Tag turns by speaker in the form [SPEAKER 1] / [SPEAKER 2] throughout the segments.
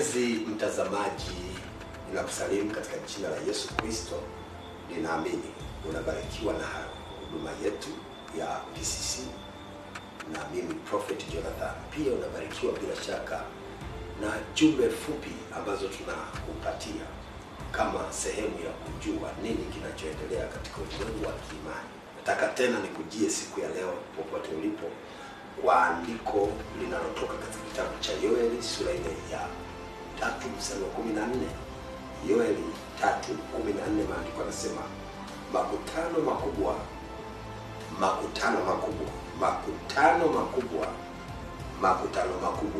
[SPEAKER 1] Mpenzi mtazamaji, ninakusalimu katika jina la Yesu Kristo. Ninaamini unabarikiwa na huduma yetu ya PCC na mimi Prophet Jonathan. Pia unabarikiwa bila shaka na jumbe fupi ambazo tunakupatia kama sehemu ya kujua nini kinachoendelea katika ulimwengu wa kiimani. Nataka tena nikujie siku ya leo popote ulipo kwa andiko linalotoka katika kitabu cha Yoeli sura ile ya tatu mstari wa kumi na nne. Yoeli tatu kumi na nne, maandiko yanasema makutano makubwa, makutano makubwa, makutano makubwa, makutano makubwa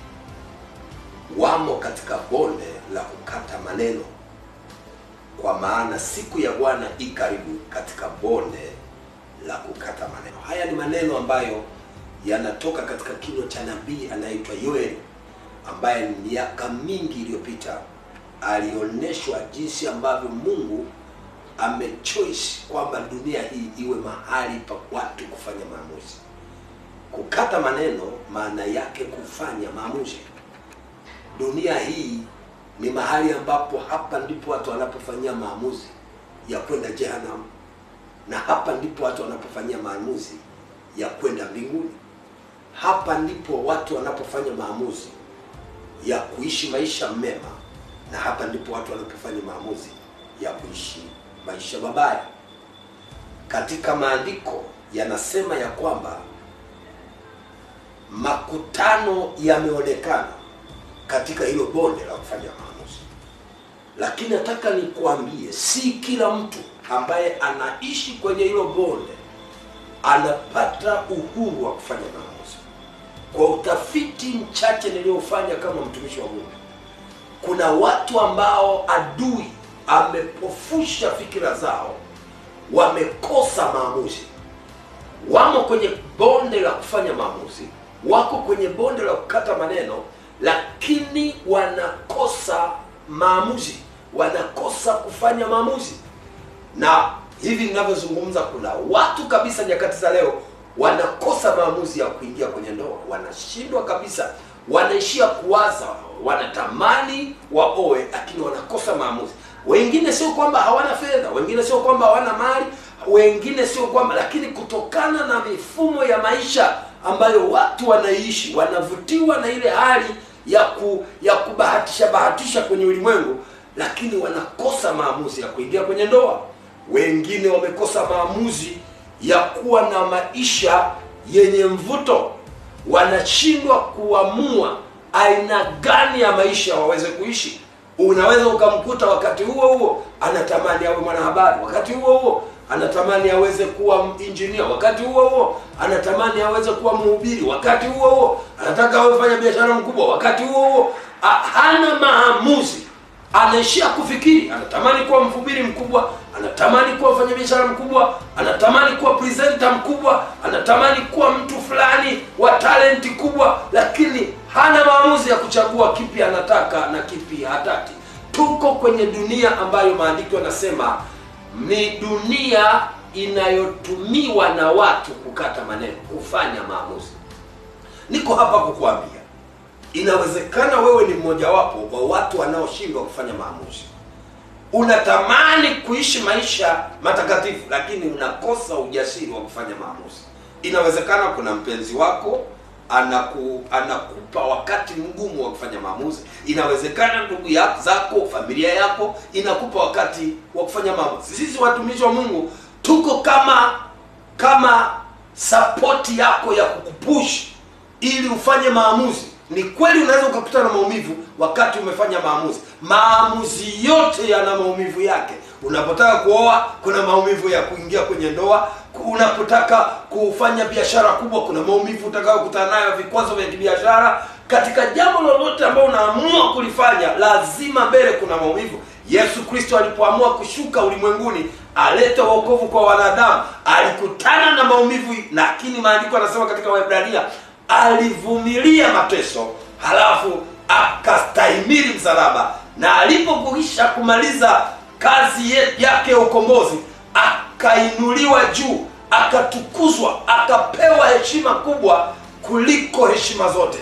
[SPEAKER 1] wamo katika bonde la kukata maneno, kwa maana siku ya Bwana i karibu katika bonde la kukata maneno. Haya ni maneno ambayo yanatoka katika kinywa cha nabii anaitwa Yoeli, ambaye miaka mingi iliyopita alionyeshwa jinsi ambavyo Mungu amechoice kwamba dunia hii iwe mahali pa watu kufanya maamuzi. Kukata maneno maana yake kufanya maamuzi. Dunia hii ni mahali ambapo hapa ndipo watu wanapofanyia maamuzi ya kwenda jehanamu, na hapa ndipo watu wanapofanyia maamuzi ya kwenda mbinguni. Hapa ndipo watu wanapofanya maamuzi ya kuishi maisha mema, na hapa ndipo watu wanapofanya maamuzi ya kuishi maisha mabaya. Katika maandiko yanasema ya kwamba makutano yameonekana katika hilo bonde la kufanya maamuzi, lakini nataka nikuambie, si kila mtu ambaye anaishi kwenye hilo bonde anapata uhuru wa kufanya maamuzi. Kwa utafiti mchache niliofanya kama mtumishi wa Mungu, kuna watu ambao adui amepofusha fikira zao, wamekosa maamuzi, wamo kwenye bonde la kufanya maamuzi, wako kwenye bonde la kukata maneno, lakini wanakosa maamuzi, wanakosa kufanya maamuzi. Na hivi ninavyozungumza, kuna watu kabisa nyakati za leo wanakosa maamuzi ya kuingia kwenye ndoa, wanashindwa kabisa, wanaishia kuwaza, wanatamani waoe, lakini wanakosa maamuzi. Wengine sio kwamba hawana fedha, wengine sio kwamba hawana mali, wengine sio kwamba, lakini kutokana na mifumo ya maisha ambayo watu wanaishi, wanavutiwa na ile hali ya ku, ya kubahatisha bahatisha kwenye ulimwengu, lakini wanakosa maamuzi ya kuingia kwenye ndoa. Wengine wamekosa maamuzi ya kuwa na maisha yenye mvuto, wanashindwa kuamua aina gani ya maisha waweze kuishi. Unaweza ukamkuta wakati huo huo anatamani awe mwanahabari, wakati huo huo anatamani aweze kuwa injinia, wakati huo huo anatamani aweze kuwa mhubiri, wakati huo huo anataka awe mfanya biashara mkubwa, wakati huo huo hana maamuzi, anaishia kufikiri, anatamani kuwa mhubiri mkubwa, anatamani kuwa mfanyabiashara mkubwa, anatamani kuwa presenter mkubwa, anatamani kuwa mtu fulani wa talenti kubwa, lakini hana maamuzi ya kuchagua kipi anataka na kipi hataki. Tuko kwenye dunia ambayo maandiko yanasema ni dunia inayotumiwa na watu kukata maneno, kufanya maamuzi. Niko hapa kukuambia, inawezekana wewe ni mmojawapo wa watu wanaoshindwa kufanya maamuzi. Unatamani kuishi maisha matakatifu, lakini unakosa ujasiri wa kufanya maamuzi. Inawezekana kuna mpenzi wako anaku, anakupa wakati mgumu wa kufanya maamuzi. Inawezekana ndugu ya, zako familia yako inakupa wakati wa kufanya maamuzi. Sisi watumishi wa Mungu tuko kama kama sapoti yako ya kukupush ili ufanye maamuzi. Ni kweli unaweza ukakutana na maumivu wakati umefanya maamuzi. Maamuzi yote yana maumivu yake. Unapotaka kuoa, kuna maumivu ya kuingia kwenye ndoa. Unapotaka kufanya biashara kubwa, kuna maumivu utakayokutana nayo, vikwazo vya kibiashara. Katika jambo lolote ambalo unaamua kulifanya, lazima mbele kuna maumivu. Yesu Kristo alipoamua kushuka ulimwenguni alete wokovu kwa wanadamu, alikutana na maumivu, lakini maandiko yanasema katika Waebrania alivumilia mateso, halafu akastahimili msalaba, na alipokwisha kumaliza kazi yake ya ukombozi, akainuliwa juu, akatukuzwa, akapewa heshima kubwa kuliko heshima zote.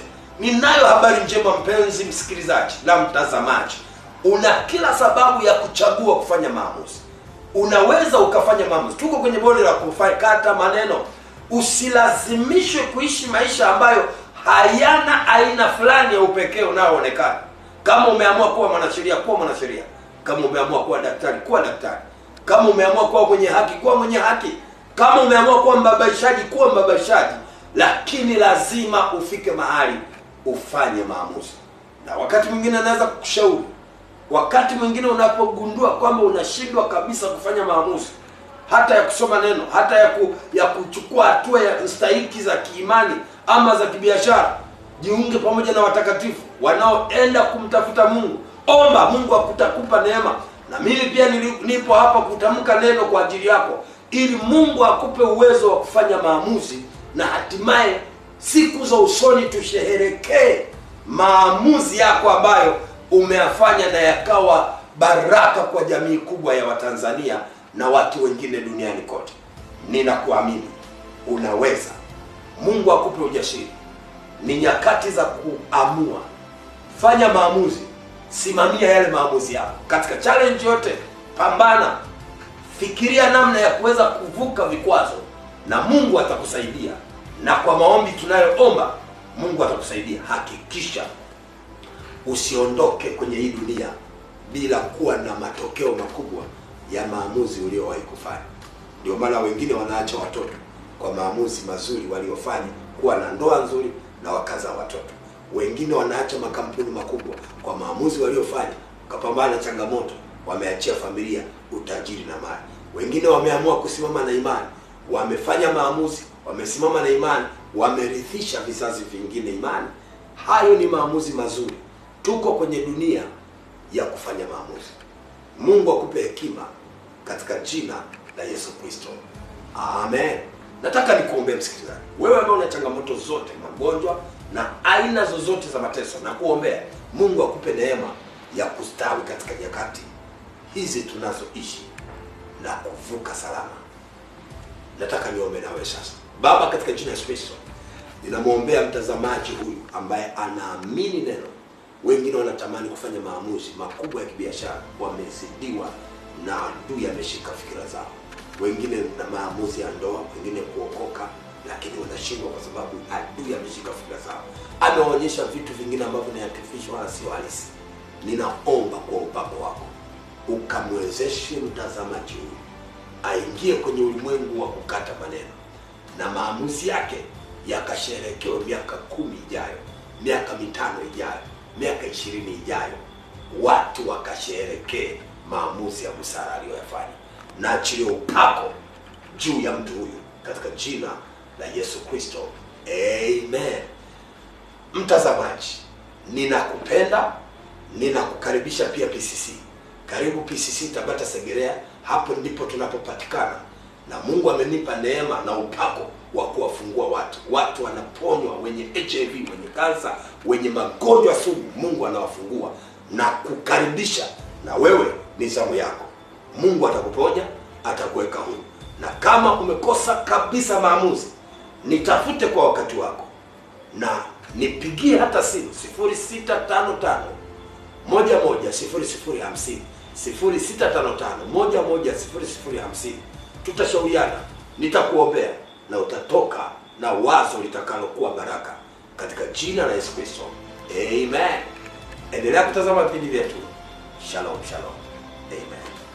[SPEAKER 1] ninayo habari njema mpenzi msikilizaji na mtazamaji una kila sababu ya kuchagua kufanya maamuzi unaweza ukafanya maamuzi tuko kwenye bonde la kukata maneno usilazimishwe kuishi maisha ambayo hayana aina fulani ya upekee unaoonekana kama umeamua kuwa mwanasheria kuwa mwanasheria kama umeamua kuwa daktari kuwa daktari kama umeamua kuwa mwenye haki kuwa mwenye haki kama umeamua kuwa mbabaishaji kuwa mbabaishaji lakini lazima ufike mahali ufanye maamuzi na wakati mwingine anaweza kukushauri wakati mwingine unapogundua kwamba unashindwa kabisa kufanya maamuzi hata ya kusoma neno hata ya, ku, ya kuchukua hatua ya stahiki za kiimani ama za kibiashara jiunge pamoja na watakatifu wanaoenda kumtafuta mungu omba mungu akutakupa neema na mimi pia nili, nipo hapa kutamka neno kwa ajili yako ili mungu akupe uwezo wa kufanya maamuzi na hatimaye siku za usoni tusheherekee maamuzi yako ambayo umeyafanya na yakawa baraka kwa jamii kubwa ya watanzania na watu wengine duniani kote ninakuamini unaweza mungu akupe ujasiri ni nyakati za kuamua fanya maamuzi simamia yale maamuzi yako katika challenge yote pambana fikiria namna ya kuweza kuvuka vikwazo na mungu atakusaidia na kwa maombi tunayoomba mungu atakusaidia hakikisha usiondoke kwenye hii dunia bila kuwa na matokeo makubwa ya maamuzi uliowahi kufanya ndio maana wengine wanaacha watoto kwa maamuzi mazuri waliofanya kuwa na ndoa nzuri na wakazaa watoto wengine wanaacha makampuni makubwa kwa maamuzi waliofanya wakapambana na changamoto wameachia familia utajiri na mali wengine wameamua kusimama na imani wamefanya maamuzi wamesimama na imani wamerithisha vizazi vingine imani hayo ni maamuzi mazuri tuko kwenye dunia ya kufanya maamuzi mungu akupe hekima katika jina la yesu kristo amen nataka nikuombee msikilizaji wewe ambaye una changamoto zote magonjwa na aina zozote za mateso na kuombea mungu akupe neema ya kustawi katika nyakati hizi tunazoishi na kuvuka salama nataka niombe nawe sasa baba katika jina la yesu kristo ninamwombea mtazamaji huyu ambaye anaamini neno wengine wanatamani kufanya maamuzi makubwa ya kibiashara wamezidiwa na adui ameshika fikira zao wengine na maamuzi ya ndoa wengine kuokoka lakini wanashindwa kwa sababu adui ameshika fikira zao ameonyesha vitu vingine ambavyo ni artificial wala sio halisi ninaomba kwa upako wako ukamwezeshe mtazamaji huyu aingie kwenye ulimwengu wa kukata maneno na maamuzi yake yakasherekewe miaka kumi ijayo miaka mitano ijayo miaka ishirini ijayo watu wakasherekee maamuzi ya busara aliyoyafanya na achilie upako juu ya mtu huyu katika jina la yesu kristo amen mtazamaji ninakupenda ninakukaribisha pia pcc karibu pcc tabata segerea hapo ndipo tunapopatikana na mungu amenipa neema na upako wa kuwafungua watu watu wanaponywa wenye hiv wenye kansa wenye magonjwa sugu mungu anawafungua na kukaribisha na wewe ni zamu yako mungu atakuponya atakuweka huru na kama umekosa kabisa maamuzi nitafute kwa wakati wako na nipigie hata simu 0655 moja moja sifuri sifuri hamsini sifuri sita tano tano moja moja sifuri sifuri hamsini tutashauriana nitakuombea na utatoka na wazo litakalokuwa baraka katika jina la yesu kristo amen endelea kutazama vipindi vyetu shalom shalom amen